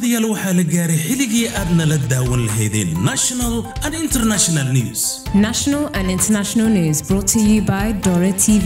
daawadayaal waxaa la gaaray xilligii aad nala daawan lahaydeen national and international news National and international news brought to you by Dora TV.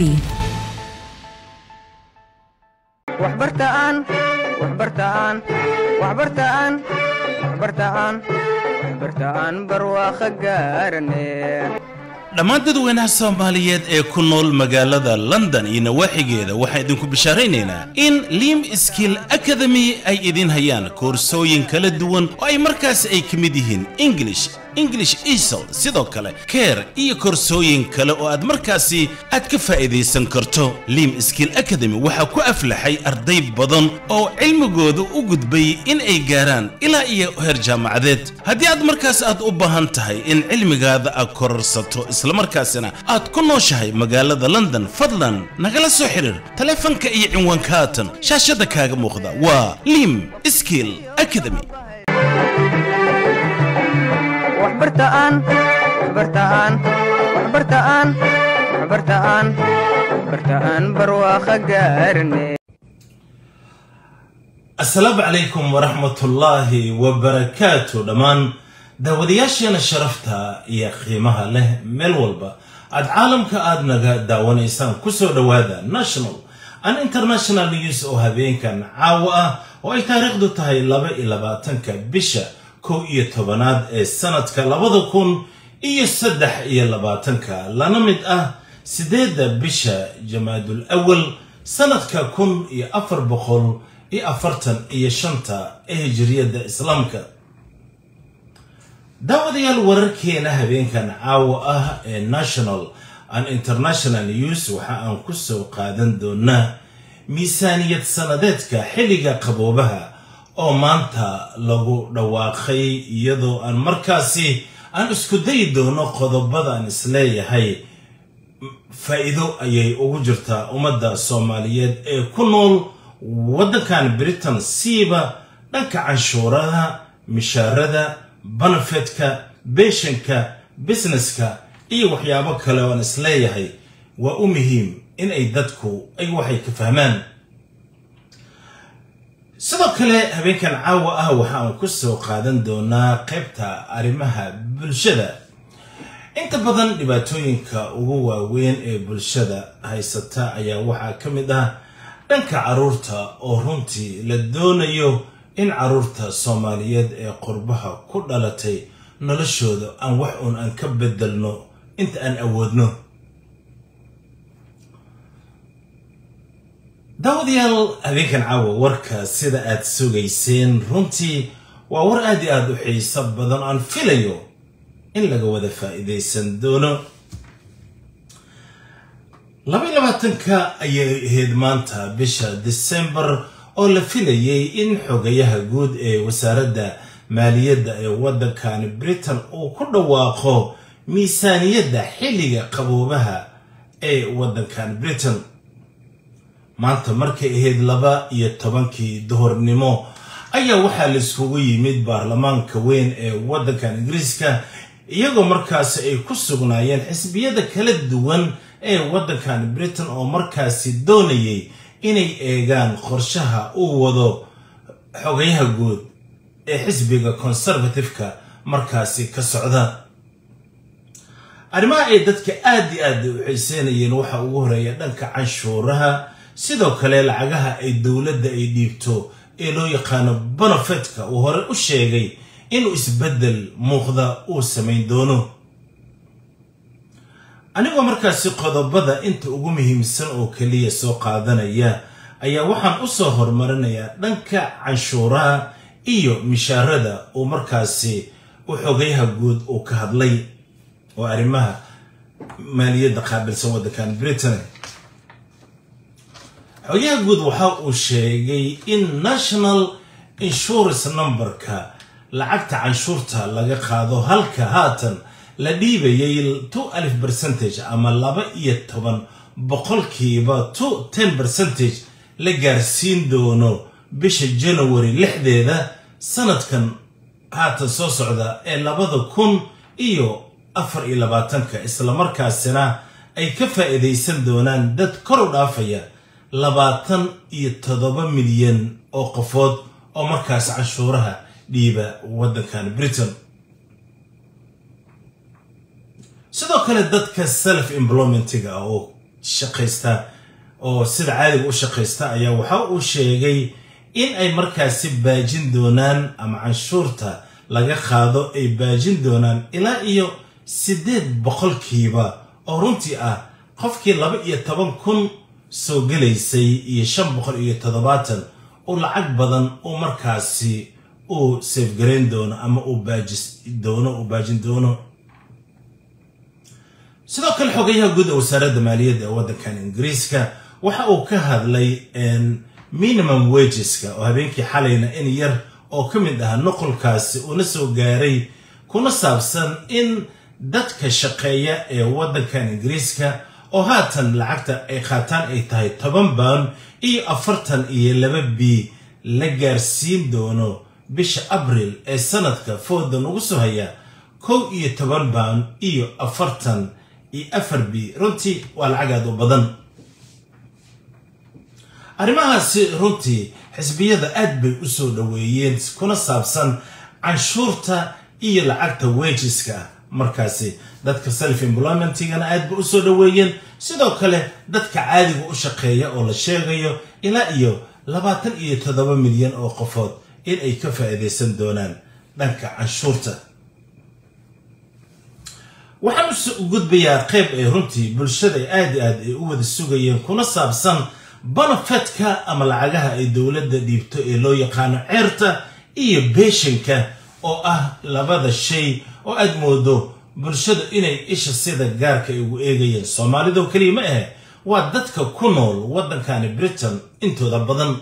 waxbartaan waxbartaan waxbartaan waxbartaan waxbartaan barwaaqo gaarane dhammaan dadweynaha soomaaliyeed ee ku nool magaalada london iyo nawaaxigeeda waxaan idinku bishaaraynaynaa in lim skill academy ay idin hayaan koorsooyin kala duwan oo ay markaasi ay ka mid yihiin english english esl sidoo kale keer iyo koorsooyin kale oo aad markaasi aad ka faa'iidaysan karto lim skill academy waxaa ku aflaxay arday badan oo cilmigooda u gudbay in ay gaaraan ilaa iyo heer jaamacadeed haddii aad markaas aad u baahan tahay in cilmigaada aad kororsato islamarkaasina aad ku nooshahay magaalada london fadlan nagala soo xidhiir taleefanka iyo cinwaanka haatan shaashada kaaga muuqda waa lim skill academy waxbartaan waxbartaan waxbartaan waxbartaan waxbartaan barwaaqo gaarane asalaamu calaykum waraxmatullaahi wabarakaatu dhammaan daawadayaasheena sharafta iyo qiimaha leh meel walba aad caalamka aad naga daawanaysaan kusoo dhowaada national and international news oo habeenkan caawa ah oo ay taariikhdu tahay laba iyo labaatanka bisha kow iyo tobanaad ee sanadka labada kun iyo saddex iyo labaatanka lana mid ah sideedda bisha jamaadul awal sanadka kun iyo afar boqol iyo afartan iyo shanta ee hijiriyadda islaamka daawadayaal wararkeena habeenkan caawa ah ee national and international news waxa aan kusoo qaadan doonaa miisaaniyad sanadeedka xilliga qaboobaha oo maanta lagu dhawaaqay iyadoo aan markaasi aan isku dayi doono qodobada aan isleeyahay faa'iido ayay ugu jirtaa ummadda soomaaliyeed ee ku nool waddankan britain siiba dhanka canshuurada mishaarada banafetka beeshanka businesska iyo waxyaabo kale oo aan isleeyahay waa u muhiim in ay dadku ay waxay ka fahmaan sidoo kale habeenkan caawa ah waxa aan ku soo qaadan doonaa qaybta arrimaha bulshada inta badan dhibaatooyinka ugu waaweyn ee bulshada haysata ayaa waxaa ka mid ah dhanka carruurta oo runtii la doonayo in carruurta soomaaliyeed ee qurbaha ku dhalatay noloshooda aan wax uun aan ka bedelno inta aan awoodno daawadayaal habeenkan caawa warka sida aad sugayseen runtii waa war aad iyo aada u xiiso badan aan filayo in laga wada faa'iidaysan doono laba labaatanka ayay ahayd maanta bisha december oo la filayay in xogayaha guud ee wasaaradda maaliyadda ee waddankan britain uu ku dhawaaqo miisaaniyadda xilliga qaboobaha ee waddankan britain maanta markay ahayd laba iyo tobankii duhurnimo ayaa waxaa laiskugu yimid baarlamaanka weyn ee waddankan ingiriiska iyagoo markaasi ay ku sugnaayeen xisbiyada kala duwan ee waddankan britain oo markaasi doonayay inay eegaan qorshaha uu wado xogayaha guud ee xisbiga conservative-ka markaasi ka socda arrimaha ay dadka aad iyo aad u xiiseynayeen waxaa ugu horeeya dhanka canshuuraha sidoo kale lacagaha ay dowladda ay dhiibto ee loo yaqaano bonofetka uu hore u sheegay inuu isbeddel muuqda uu samayn doono anigoo markaasi qodobada inta ugu muhiimsan oo keliya soo qaadanaya ayaa waxaan u soo horumarinayaa dhanka canshuuraha iyo mishaarada uu markaasi u xogayaha guud uu ka hadlay oo arrimaha maaliyadda qaabilsan waddankan britain xogayaha guud waxa uu sheegay in national insurance numberka lacagta canshuurta laga qaado halka haatan la dhiibayay two alif percentage ama laba iyo toban boqolkiiba two ten percentage la gaarsiin doono bisha january lixdeeda sanadkan haatan soo socda ee labada kun iyo afar iyo labaatanka islamarkaasina ay ka faa'iidaysan doonaan dad kor u dhaafaya labaatan iyo toddoba milyan oo qofood oo markaas canshuuraha dhiiba waddankan britain sidoo kale dadka self employmentiga ah oo shaqaysta oo sida caadiga u shaqaysta ayaa waxa uu sheegay in ay markaasi baajin doonaan ama canshuurta laga qaado ay baajin doonaan ilaa iyo siddeed boqolkiiba oo runtii ah qofkii laba iyo toban kun soo gelaysay iyo shan boqol iyo toddobaatan oo lacag badan uu markaasi uu seefgarayn doono ama uu baajis doono uu baajin doono sidoo kale xogayaha guud ee wasaaradda maaliyadda ee waddankan ingiriiska waxa uu ka hadlay minimum wageska oo habeenkii xalayna in yar oo ka mid ah nuqulkaasi uuna soo gaaray kuna saabsan in dadka shaqeeya ee waddankan ingiriiska oo haatan lacagta ay qaataan ay tahay toban baan iyo afartan iyo laba b la gaarsiin doono bisha abril ee sanadka foodan ugu soo haya kow iyo toban baan iyo afartan iyo afar b runtii waa lacag aad u badan arrimahaasi runtii xisbiyada aad bay u soo dhoweeyeen kuna saabsan canshuurta iyo lacagta wejiska markaasi dadka self employmentigana aad bay u soo dhoweeyeen sidoo kale dadka caadiga u shaqeeya oo la sheegayo ilaa iyo labaatan iyo toddoba milyan oo qofood in ay ka faa'iidaysan doonaan dhanka canshuurta waxaan u gudbayaa qayb ay runtii bulshada aad i aad ay u wada sugayeen kuna saabsan banafetka ama lacagaha ay dowladda dhiibto ee loo yaqaano ceerta iyo beeshanka oo ah labada shay oo aad moodo bulshadu inay isha sida gaarka ay ugu eegayeen soomaalidoo keliya ma ahe waa dadka ku nool waddankani britain intooda badan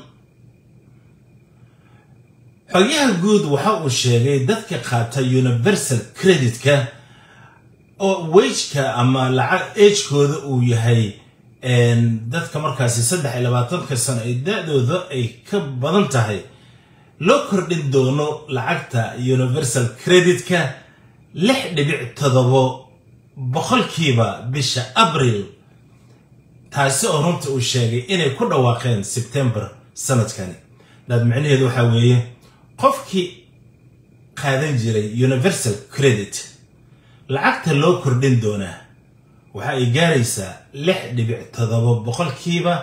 xogyaha guud waxa uu sheegay dadka qaata universal creditka oo wejka ama lacag ejkooda uu yahay dadka markaasi saddex iyo labaatanka sano ay da-dooda ay ka badan tahay loo kordhin doono lacagta universal creditka lix dhibic todobo boqolkiiba bisha abril taasi oo runta uu sheegay inay ku dhawaaqeen sebtembar sanadkani daad micnaheedu waxaa weeye qofkii qaadan jiray universal credit lacagta loo kordhin doonaa waxa ay gaaraysaa lix dhibic todobo boqolkiiba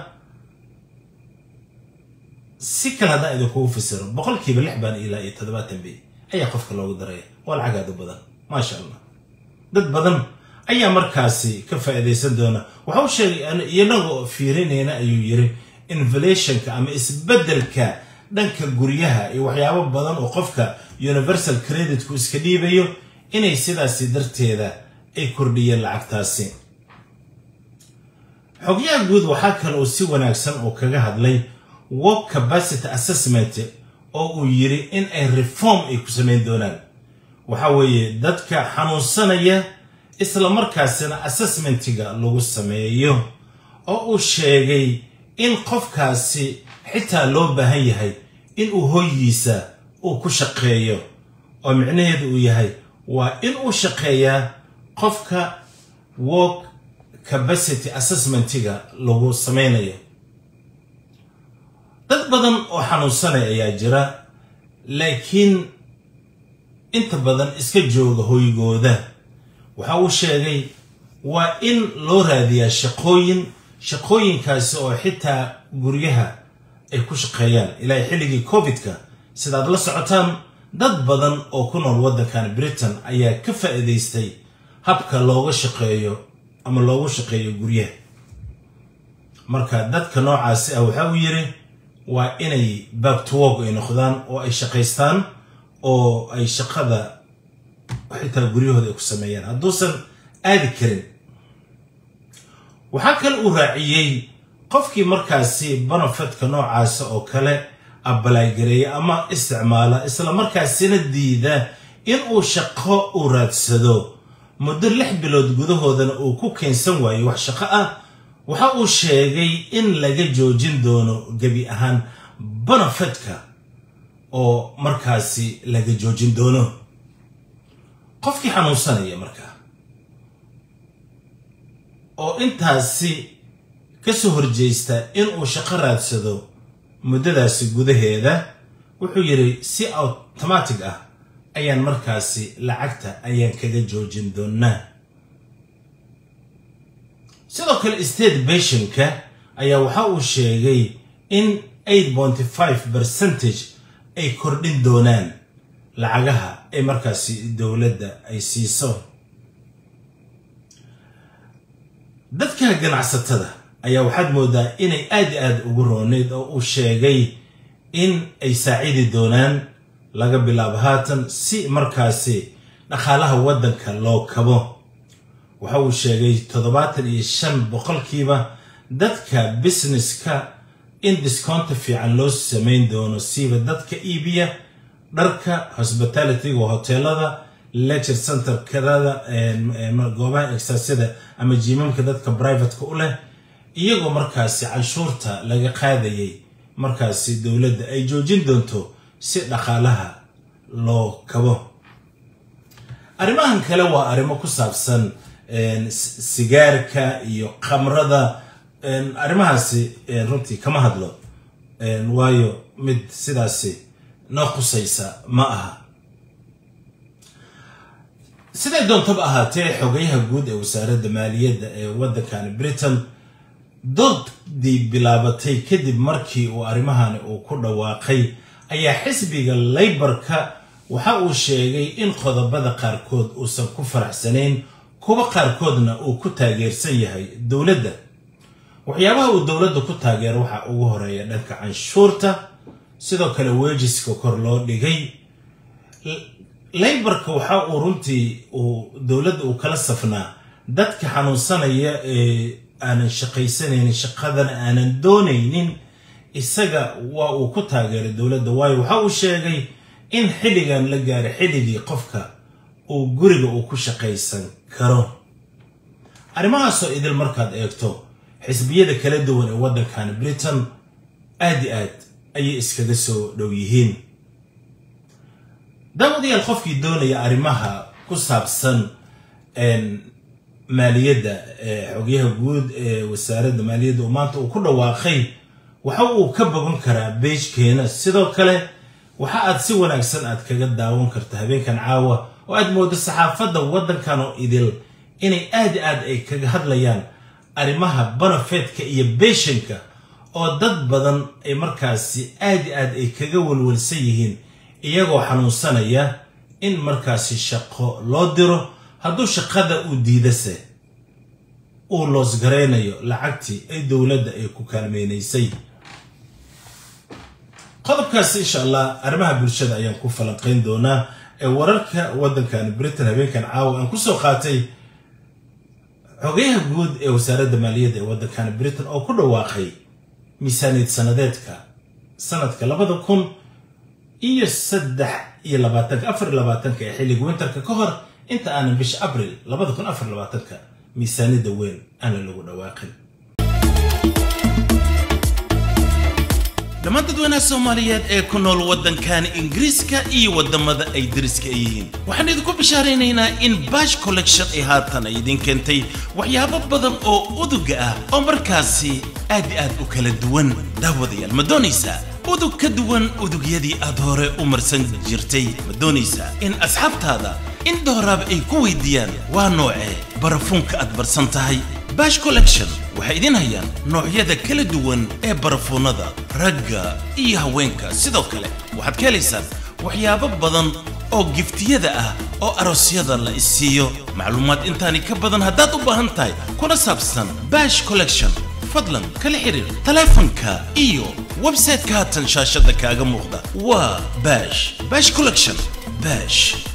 si kale haddaan idinkugu fasiro boqolkiiba lix baan ilaa iyo toddobaatan bay ayaa qofka loogu daraya waa lacag aad u badan maasha allah dad badan ayaa markaasi ka faa'iidaysan doona waxa uu sheegay iyanaga fiirinayna ayuu yiri inflationka ama isbeddelka dhanka guryaha iyo waxyaabo badan oo qofka universal creditku iska dhiibayo inay sidaasi darteeda ay kordhiyeen lacagtaasi xogyaha guud waxaa kale uu si wanaagsan oo kaga hadlay work capacity assessment oo uu yiri in ay reform ay ku samayn doonaan waxa weeye dadka xanuunsanaya isla markaasina assessmentiga lagu sameeyo oo uu sheegay in qofkaasi xitaa loo baahan yahay inuu hoygiisa uu ku shaqeeyo oo micnaheedu uu yahay waa in uu shaqeeyaa qofka work capacity assessmentiga lagu samaynayo dad badan oo xanuunsanaya ayaa jira laakiin inta badan iska jooga hoygooda waxa uu sheegay waa in loo raadiyaa shaqooyin shaqooyinkaasi oo xitaa guryaha ay ku shaqeeyaan ilaa xilligii covid-ka sidaad la socotaan dad badan oo ku nool waddankan britain ayaa ka faa'iidaystay habka looga shaqeeyo ama loogu shaqeeyo guryaha marka dadka noocaasi ah waxa uu yiri waa inay back to work ay noqdaan oo ay shaqaystaan oo ay shaqada xitaa guryahooda ay ku sameeyaan hadduusan aadi karin waxaa kale uu raaciyey qofkii markaasi banafetka noocaasa oo kale abalagareeya ama isticmaala isla markaasina diida inuu shaqo u raadsado muddo lix bilood gudahoodana uu ku keensan waayo wax shaqo ah waxa uu sheegay in laga joojin doono gebi ahaan banafetka oo markaasi laga joojin doono qofkii xanuunsanaya markaa oo intaasi ka soo horjeysta inuu shaqo raadsado muddadaasi gudaheeda wuxuu yidhi si automatic ah ayaan markaasi lacagta ayaan kaga joojin doonaa sidoo kale state beshinka ayaa waxa uu sheegay in eight pointy five percentage ay kordhin doonaan lacagaha ay markaasi dowladda ay siiso dadka ganacsatada ayaa waxaad moodaa inay aad i aad ugu rooneyd oo uu sheegay in ay saacidi doonaan laga bilaabo haatan si markaasi dhaqaalaha waddanka loo kabo waxa uu sheegay toddobaatan iyo shan boqolkiiba dadka businesska in discounta fiican loo samayn doono siiba dadka iibiya dharka hospitalityga hoteelada lecture centerkada goobaha exasyada ama jiimamka dadka privateka u leh iyagoo markaasi canshuurta laga qaadayay markaasi dowladda ay joojin doonto si dhaqaalaha loo kabo arrimahan kale waa arrimo ku saabsan sigaarka iyo khamrada arrimahaasi runtii kama hadlo waayo mid sidaasi noo qusaysa ma aha siday doontaba ahaatee xogayaha guud ee wasaaradda maaliyadda ee waddankani britain doodii bilaabatay kadib markii uu arrimahani uu ku dhawaaqay ayaa xisbiga laybarka waxa uu sheegay in qodobada qaarkood uusan ku faraxsanayn kuwa qaarkoodna uu ku taageersan yahay dowladda waxyaabaha uu dowladda ku taageero waxaa ugu horeeya dhanka canshuurta sidoo kale weejiska kor loo dhigay laybarka waxa uu runtii uu dowladda uu kala safnaa dadka xanuunsanaya ee aanan shaqaysanaynin shaqadana aanan doonaynin isaga waa uu ku taageeray dowladda waayo waxa uu sheegay in xilligan la gaaray xilligii qofka uu guriga uu ku shaqaysan karo arrimahaasoo idil markaad eegto xisbiyada kala duwan ee waddankan britain aad i aad ayay iskaga soo dhow yihiin daawadayaal qofkii doonaya arrimaha ku saabsan maaliyadda xogyaha guud ee wasaaradda maaliyadda uu maanta uu ku dhawaaqay waxa uu ka bogan karaa beejkeena sidoo kale waxa aad si wanaagsan aad kaga daawan karta habeenkan caawa oo aad moodo saxaafadda waddankan oo idil inay aad aad ay kaga hadlayaan arrimaha banafeedka iyo beeshanka oo dad badan ay markaasi aad aad ay kaga walwalsan yihiin iyagoo xanuunsanaya in markaasi shaqo loo diro hadduu shaqada uu diidase uu loosgaraynayo lacagtii ay dowladda ay ku kaalmeynaysay qodobkaasi insha allah arrimaha bulshada ayaan ku falanqayn doonaa ee wararka waddankan britain habeenkan caawa aan kusoo qaatay xogayaha guud ee wasaaradda maaliyadda ee waddankan britain oo ku dhawaaqay miisaaniyad sanadeedka sanadka labada kun iyo saddex iyo labaatanka afar iyo labaatanka ee xilliga winterka ka hor inta aanan bisha abril labada kun afar labaatanka miisaaniyadda weyn aanan lagu dhawaaqin dhammaan dadweynaha soomaaliyeed ee ku nool waddankan ingiriiska iyo waddamada ay dariska ay yihiin waxaan idinku bishaaraynaynaa in bash collection ay haatan ay idin keentay waxyaabo badan oo uduga ah oo markaasi aad i aad u kala duwan daawadayaal ma doonaysaa udug ka duwan udugyadii aad hore u marsan jirtay ma doonaysaa in asxaabtaada in dooraab ay ku weydiiyaan waa noocee barafuunka aad barsan tahay bash collection waxay idin hayaan noocyada kala duwan ee barafuunada ragga iyo haweenka sidoo kale waxaad ka helaysaan waxyaabo badan oo giftiyada ah oo aroosyada la isiiyo macluumaad intaani ka badan haddaad u baahan tahay kuna saabsan bash collection fadlan kala xiriir taleefanka iyo website-ka haatan shaashada kaaga muuqda waa bash bash collection bash